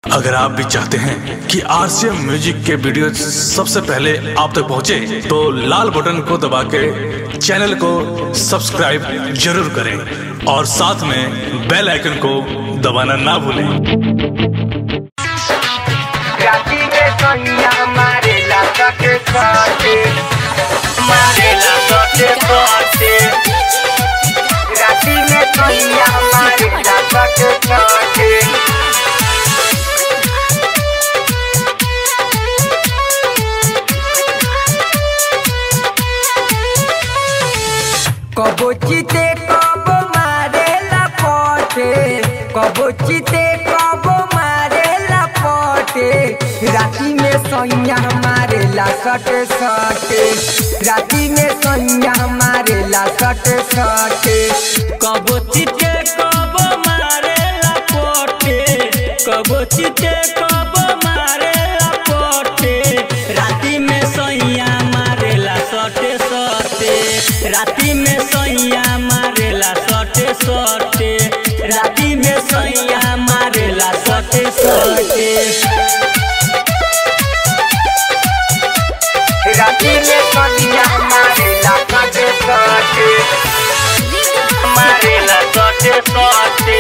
अगर आप भी चाहते हैं कि आरसीएम म्यूजिक के वीडियो सबसे पहले आप तक पहुंचे, तो लाल बटन को दबा के चैनल को सब्सक्राइब जरूर करें और साथ में बेल आइकन को दबाना ना भूलें राती में कन्या मारेला सटे सटे मारेला सटे सटे राती में कन्या मारेला सटे सटे कबो चिते कबो मारेला पटे कबो चिते कबो मारेला पटे राती में सैया मारेला सटे सटे राती में सैया मारेला सटे सटे कबो चिटे कबो मारेला पोटे कबो चिटे कबो मारेला पोटे राती में सैया मारेला सटे सटे राती में सैया मारेला सटे सटे राती में सैया मारेला सटे सटे राती में कन्या मारेला सटे सटे मारेला सटे सटे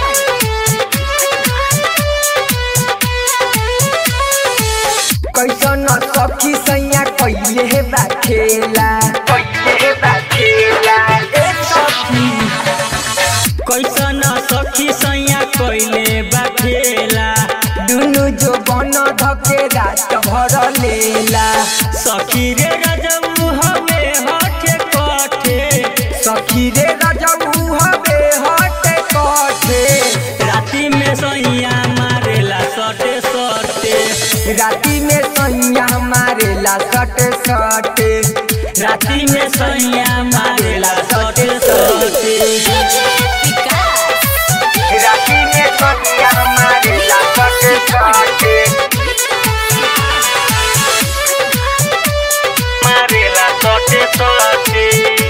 कैसन सखी सैया कैले हे बा खेला कैले हे बा खेला ए सखी कैसन सखी सैया कैले बाखेला दुनु जो बन धके रात भर लेला सखी रे रजऊ हवे हटे कटे सखी रे रजऊ हवे हटे कटे राती में सैया मारेला सटे सटे राती में सैया मारेला सटे सटे राती में सैया मारेला सटे सटे राती में सैया मारेला सटे सटे मारेला सटे सटे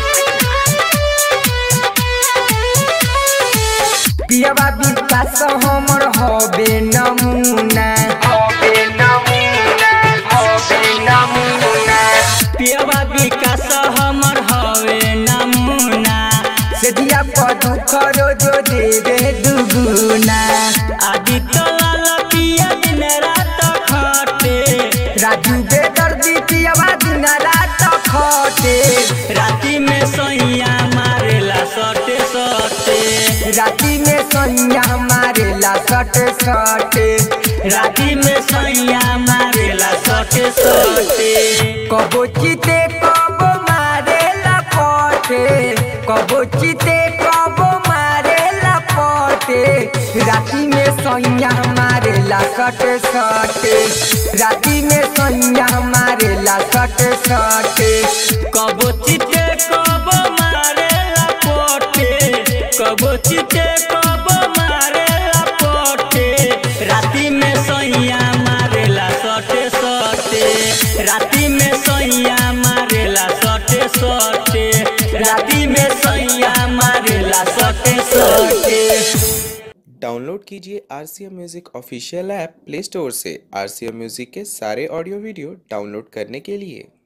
पियवा विकास हमर हबे नमूना हबे नमूना हबे नमूना पियवा विकास हमर हवे नमूना से दिया पर दुख रोजो देवे दुगुना आदित्य लाल पिया दिन रात खटे राजू बेदर्दी पियवा दिन रात खटे राती में सैया मारेला सटे सटे राती में सैया मारेला सटे सटे राती में सैया मारेला सटे सटे कबो चिते कबो मारेला पटे कबो चिते कबो मारेला पटे राती में सैया मारेला सटे सटे राती में सैया मारेला सटे सटे कबो चिटे कबो मारेला पोटे कबो चिटे कबो मारेला पोटे राती में सैया मारेला सटे सटे राती में सैया मारेला सटे सटे राती में सैया मारेला सटे सटे डाउनलोड कीजिए R C M music official app play store से आर सी एम म्यूज़िक के सारे ऑडियो वीडियो डाउनलोड करने के लिए